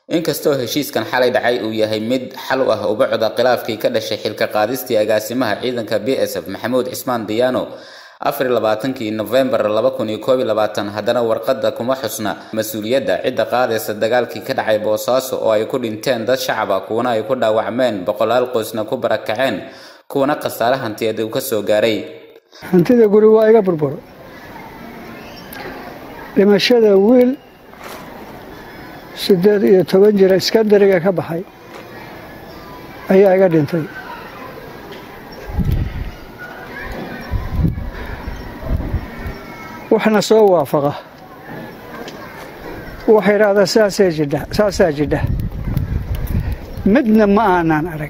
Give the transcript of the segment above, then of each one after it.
inkastoo heshiiskan xalay dhacay uu yahay mid xal u ah ubacda khilaafkii ka dhashay xilka qaadistii agaasimaha ciidanka b s f maxamuud cismaan diyaano afar labaatankii nofembar laba kun iyo koob iyo labaatan haddana warqadda kuma xusna mas-uuliyadda cidda qaadaysa dagaalkii ka dhacay boosaaso oo ay ku dhinteen dad shacab ah kuwana ay ku dhaawacmeen boqolaal qoysna ku barakaceen kuwana khasaare hantiyeed uu ka soo gaaray hantida guri waa iga burburo dhimashada wiil siddeed iyo toban jira iskandariga ka baxay ayaa iga dhintay waxna soo waafaqa waxa idhaahdaa saasee jidha saasaa jidha midna ma aanaan arag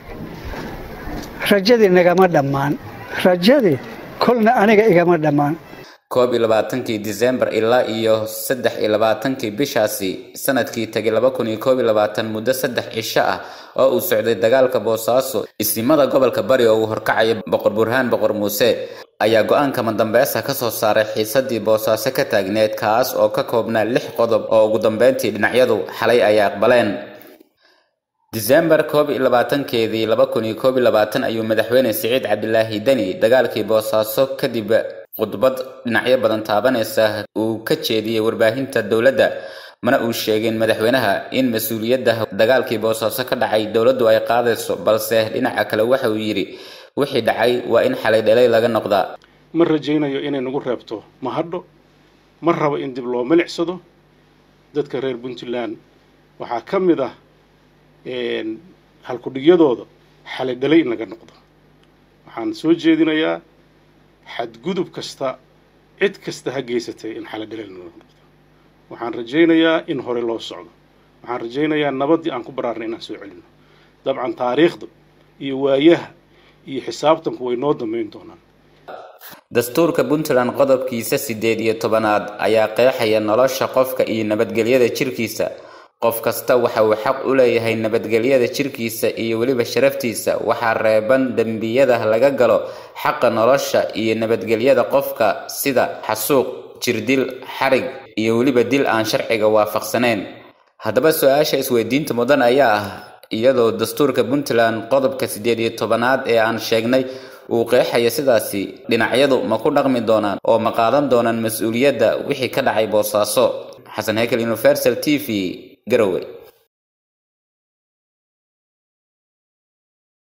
rajadii nagama dhammaan rajadii kolna aniga igama dhammaan koob iyo labaatankii disembar ilaa iyo saddex iyo labaatankii bishaasi sanadkii tegay laba kun iyo koob iyo labaatan muddo saddex cisho ah oo uu socday dagaalka boosaaso isimada gobolka bari oo uu horkacaya boqor burhaan boqor muuse ayaa go-aanka madambeesa ka soo saaray xiisadii boosaaso ka taagneed kaas oo ka koobnaa lix qodob oo ugu dambeyntii dhinacyadu xalay ay aqbaleen disembar koob iyo labaatankeedii laba kun iyo koob iyo labaatan ayuu madaxweyne siciid cabdilaahi deni dagaalkii boosaaso kadib khudbad dhinacyo badan taabanaysa uu ka jeediyey warbaahinta dowladda mana uu sheegin madaxweynaha in mas-uuliyadda dagaalkii boosaaso ka dhacay dowladdu ay qaadayso balse dhinaca kale waxa uu yidhi wixii dhacay waa in xalay dhalay laga noqdaa ma rajaynayo inay nagu reebto ma hadho ma rabo in dib loo milicsado dadka reer puntland waxaa ka mid ah halkudhigyadooda xalay dhalay in laga noqdo waxaan soo jeedinayaa xadgudub kasta cid kasta ha geysatay in xalay dhalay laga noqdo waxaan rajaynayaa in hore loo socdo waxaan rajaynayaa nabaddii aan ku baraarnay inaan soo celino dabcan taariikhda iyo waayaha iyo xisaabtanku way noo dambayn doonaan dastuurka puntland qodobkiisa siddeed iyo tobanaad ayaa qeexaya nolosha qofka iyo nabadgelyada jirkiisa qof kasta waxa uu xaq u leeyahay nabadgelyada jirkiisa iyo weliba sharaftiisa waxaa reeban dembiyada laga galo xaqa nolosha iyo nabadgelyada qofka sida xasuuq jirdil xarig iyo weliba dil aan sharciga waafaqsanayn haddaba su-aasha isweydiinta mudan ayaa ah iyadoo dastuurka puntland qodobka siddeed iyo tobanaad ee aan sheegnay uu qeexaya sidaasi dhinacyadu ma ku dhaqmi doonaan oo ma qaadan doonaan mas-uuliyadda wixii ka dhacay boosaaso xasan hekel universal t v garowe